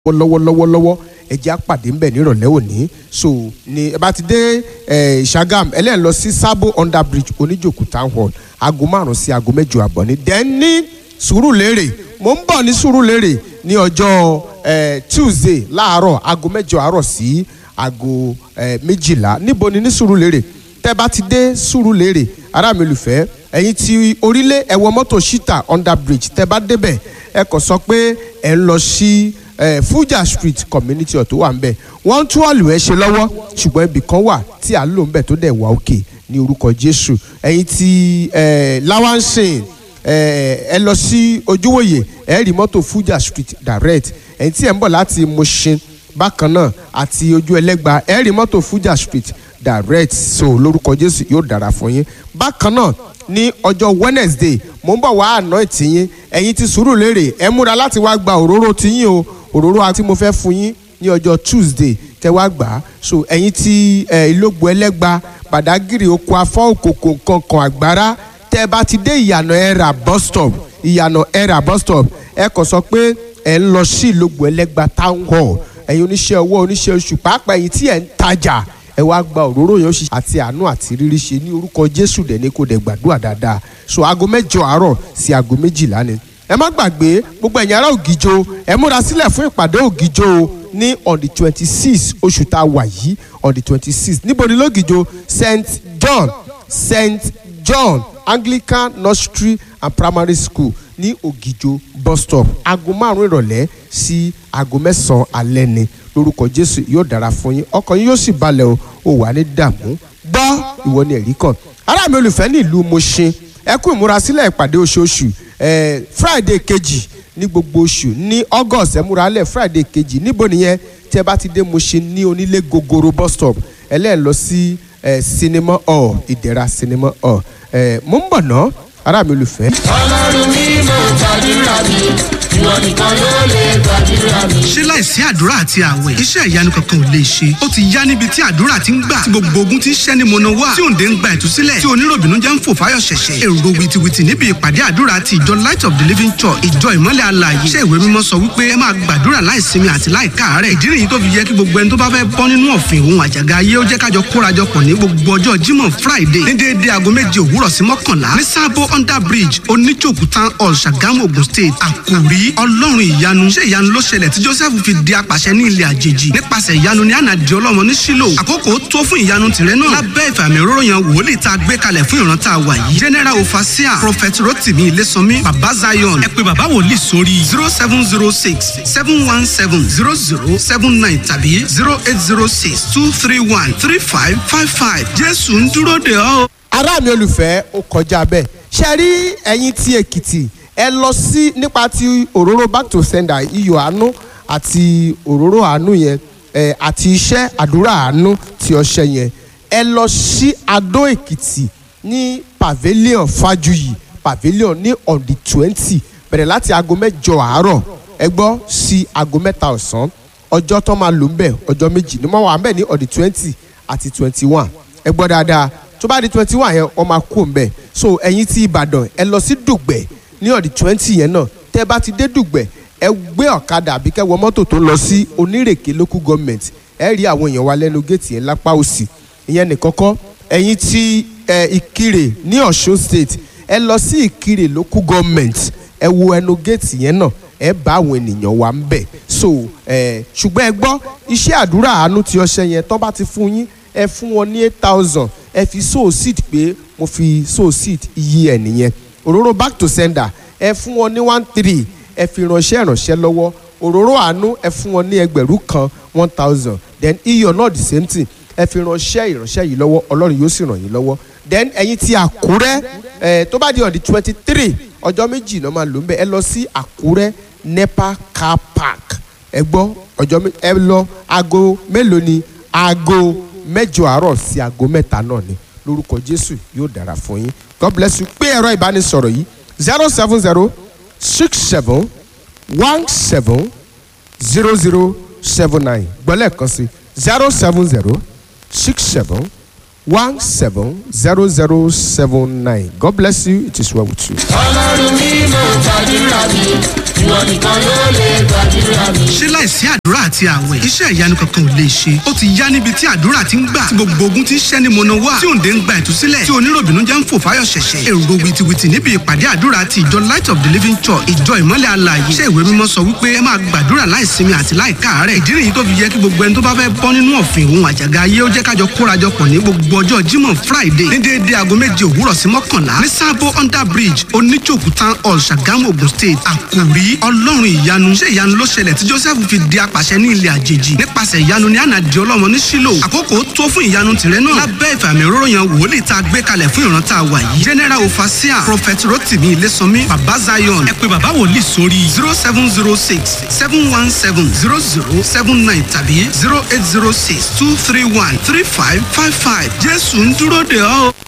lọ́wọ́lọ́wọ́lọ́wọ́ ẹ jẹ́ á pàdé ńbẹ̀ nírọ̀lẹ́ òní so ni ẹ bá ti dé ẹ Ṣàgàm ẹlẹ́yìn lọ sí Sabo under bridge oníjòkú town hall aago márùn sí aago mẹ́jọ àbọ̀ ní dẹ́n ní Sùúrùlérè mo ń bọ̀ ní Sùúrùlérè ní ọjọ́ ẹ Tuesday láàárọ̀ aago mẹ́jọ àárọ̀ sí aago ẹ méjìlá níbo ni ní Sùúrùlérè tẹ́ bá ti dé Sùúrùlérè ará mi olùfẹ́ ẹ̀yin ti orílẹ̀ ẹ wọ mọ́tò shita under bridge tẹ́ bá débẹ̀ ẹ kàn sọ pé ẹ ń lọ sí eh, Fuja Street community ọ̀ tó wà ń bẹ̀ wọ́n ń tún ọ̀lù ẹ̀ ṣe lọ́wọ́ ṣùgbọ́n ibì kan wà tí à ń lò ń bẹ̀ tó dẹ̀ wà òkè ní orúkọ Jésù ẹ̀yin ti eh, Lawansin ẹ lọ sí Ojúwòye ẹ rí mọ́tò Fuja Street direct ẹ̀yin tí ẹ̀ ń bọ̀ láti Mushin bákan náà àti ojú ẹlẹ́gba ẹ rí mọ́tò Fuja Street direct so lórúkọ Jésù yóò dára fún yín bákan náà ní ọjọ́ Wednesday mo ń bọ̀ wá àná ìtìyín ẹ̀yin ti Sùúrùlérè ẹ múra láti wá gba òróró tiyín o òróró àti mo fẹ́ fún yín ní ọjọ́ Tuesday kẹ wá gbà á so ẹ̀yin ti ìlógbò ẹlẹ́gba Bàdágìrì oko afọ́ òkòkò kankan àgbára tẹ́ ẹ bá ti dé ìyànà ẹ̀rà bus stop ìyànà ẹ̀rà bus stop ẹ kàn sọ pé ẹ ń lọ sí ìlógbò ẹlẹ́gba town hall ẹ̀yin oníṣẹ́ ọwọ́ oníṣẹ́ oṣù pàápàá ẹ̀yin tí ẹ̀ ń tajà ẹ wá gba òróró yẹn ṣe àti àánú àti rírí ṣe ní orúkọ Jésù dẹ̀ ní kò dẹ̀ gbàdúrà dáadáa so aago mẹ́jọ àárọ̀ sí aago méjìlá ni ẹ má gbàgbé gbogbo ẹ̀yin ará Ògìjò ẹ múra sílẹ̀ fún ìpàdé Ògìjò ní on the twenty six oṣù tá a wà yìí on the twenty six níbo ni lógìjò St John St John Anglican Nursery and Primary School ní Ògìjò bus stop aago márùn ìrọ̀lẹ́ sí aago mẹ́sàn-án alẹ́ ni lórúkọ Jésù yóò dára fún yín ọkàn yín yóò sì balẹ̀ o ò wà ní dààmú gbọ́ ìwọ ni ẹ̀rí kan ará mi olùfẹ́ ní ìlú Mùṣin ẹ kú ìmúrasílẹ̀ ìpàdé oṣooṣù eh, Friday kejì ní gbogbo oṣù ní August ẹ múra lẹ̀ Friday kejì níbo nìyẹn tí ẹ bá ti dé Mùṣin ní onílé gogoro bus stop ẹ lẹ́ẹ̀ lọ sí cinema hall ìdẹ̀ra cinema hall mo ń bọ̀ ná ará mi olùfẹ́. ọlọ́run mi mo gbàdúrà mi ìwọ nìkan ló lè gbàdúrà mi. ṣé láìsí àdúrà àti àwẹ̀ iṣẹ́ ìyanu kankan ò lè ṣe ó ti yá níbi tí àdúrà ti ń gbà tí gbogbo ogun ti ń ṣẹ́ ní mọ̀nà wá tí òǹdè ń gba ìtúsílẹ̀ tí oníròbìnú jẹ́ ń fò fáyọ̀ ṣẹ̀ṣẹ̀ èrò wìtìwìtì níbi ìpàdé àdúrà ti ìjọ light of the living church ìjọ ìmọ́lẹ̀ alààyè iṣẹ́ ìwé mímọ́ sọ wípé ẹ máa gbàdúrà láìsinmi àti láìkáàárẹ̀ ìdí nìyí tó fi yẹ kí gbogbo ẹni tó bá fẹ́ bọ́ nínú ọ̀fìn òun àjàgà ayé ó jẹ́ kájọ kórajọpọ̀ ní gbogbo ọjọ́ Jímọ̀ Friday ní déédéé aago méje òwúrọ̀ sí mọ́kànlá ní Sabo under bridge oníjòkú town hall Ṣàgámù Ògùn state àkòrí ọlọ́run ìyanu ṣé ìyanu ló ṣẹlẹ̀ tí Joseph fi di apàṣẹ ní ilẹ̀ àjèjì nípasẹ̀ ìyanu ní ànàdì ọlọ́mọ ní Ṣílò àkókò tó fún ìyanu tìrẹ náà lábẹ́ ìfàmì òróró yan wòlíì tá a gbé kalẹ̀ fún ìran tá a wà yìí general ofasia prophet rotimi ilésànmí baba zion ẹ pé baba wòlíì sórí zero seven zero six seven one seven zero zero seven nine tàbí zero eight zero six two three one three five five five jésù ń dúró de ọ́. ará mi olùfẹ́ ó kọjá bẹ́ẹ̀ ṣe rí ẹ̀yin tí Èkìtì ẹ lọ sí nípa ti òróró back to sender iyọ̀ àánú àti òróró àánú yẹn ẹ àti iṣẹ́ àdúrà àánú ti ọṣẹ yẹn ẹ lọ sí Adó Èkìtì ní pavilion Fájuyì pavilion ní on the twenty bẹ̀rẹ̀ láti aago mẹ́jọ àárọ̀ ẹ gbọ́ sí aago mẹ́ta ọ̀sán ọjọ́ tó máa lò ń bẹ̀ ọjọ́ méjì ni wọ́n wà ń bẹ̀ ní on the twenty àti twenty one ẹ gbọ́ dáadáa tó bá di twenty one yẹn wọ́n máa kó ń bẹ̀ so ẹ̀yin tí Ìbàdàn ẹ lọ sí Dùgbẹ̀ ní ọ̀dì twenty yẹn náà tẹ́ bá ti dé Dùgbẹ̀ ẹ gbé ọ̀kadà àbí kẹ́ wọ mọ́tò tó lọ sí Onírèké local government ẹ rí àwọn èèyàn wa lẹ́nu géètì yẹn lápá òsì ìyẹn nìkan kọ́ ẹ̀yin tí ẹ Ìkirè ní Ọ̀ṣun state ẹ lọ sí Ìkirè local government ẹ wo ẹnu géètì yẹn náà ẹ bá àwọn ènìyàn wa ń bẹ̀ so ẹ ṣùgbọ́n ẹ gbọ́ iṣẹ́ àdúrà àánú ti ọṣẹ yẹn tó bá ti fún yín ẹ fún wọn ní eight thousand ẹ fi sow seed pé mo fi sow seed iye ẹ nìyẹn òróró back to sender ẹ fún wọn ní one three ẹ fi ránṣẹ́ ìránṣẹ́ lọ́wọ́ òróró àánú ẹ fún wọn ní ẹgbẹ̀rún kan one thousand then iyọ̀ náà the same thing ẹ fi ránṣẹ́ ìránṣẹ́ yìí lọ́wọ́ ọlọ́run yóò sì ràn yín lọ́wọ́ then ẹ̀yin tí àkúrẹ́ ẹ tó bá di on the twenty three ọjọ́ méjì náà máa lò ń bẹ̀ ẹ lọ sí àkúrẹ́ nepa car park ẹ gbọ́ ọjọ́ ẹ lọ aago mélòó ni aago mẹ́jọ àárọ̀ sí aago mẹ́ta náà ni lórúkọ jésù yóò dára fún yín god bless you pé ẹ̀rọ ìbánisọ̀rọ̀ yìí zero seven zero six seven one seven zero zero seven nine gbọ́lẹ̀ kan sí zero seven zero six seven one seven zero zero seven nine god bless you it is well with you. ọlọ́run mi mo gbàdúrà mi ìwọ nìkan ló lè gbàdúrà mi. ṣé láìsí àdúrà àti àwẹ̀ iṣẹ́ ìyanu kankan ò lè ṣe ó ti yá níbi tí àdúrà ti ń gbà tí gbogbo ogun ti ń ṣẹ́ ní mọ̀nà wá tí òǹdè ń gba ìtúsílẹ̀ tí oníròbìnú jẹ́ ń fò fáyọ̀ ṣẹ̀ṣẹ̀ èrò wìtìwìtì níbi ìpàdé àdúrà ti ìjọ light of the living church ìjọ ìmọ́lẹ̀ alààyè iṣẹ́ ìwé mímọ́ sọ wípé ẹ máa gbàdúrà láìsinmi àti láìkáàárẹ̀ ìdí nìyí tó fi yẹ kí gbogbo ẹni tó bá fẹ́ bọ́ nínú ọ̀fìn òun àjàgà ayé ó jẹ́ kájọ kórajọpọ̀ ní gbogbo ọjọ́ jímọ̀ friday ní déédéé aago méje òwúrọ̀ sí mọ́kànlá ní sábó under bridge oníjòkú town hall ṣàgámù ogun state àkòrí ọlọ́run ìyanu ṣé ìyanu ló ṣẹlẹ̀ tí joseph fi di apàṣẹ ní ilẹ̀ àjèjì nípasẹ̀ ìyanu ní ànàdì ọlọ́mọ ní sílò àkókò tó fún ìyanu tìrẹ náà lábẹ́ ìfàmì òróró yan wòlíì tá a gbé kalẹ̀ fún ìran tá a wà yìí general ofasia prophet rotimi ilésànmí baba zion ẹ pé baba wòlíì sórí zero seven zero six seven one seven zero zero seven nine tàbí zero eight zero six two three one three five five five jésù ń dúró de ọ́.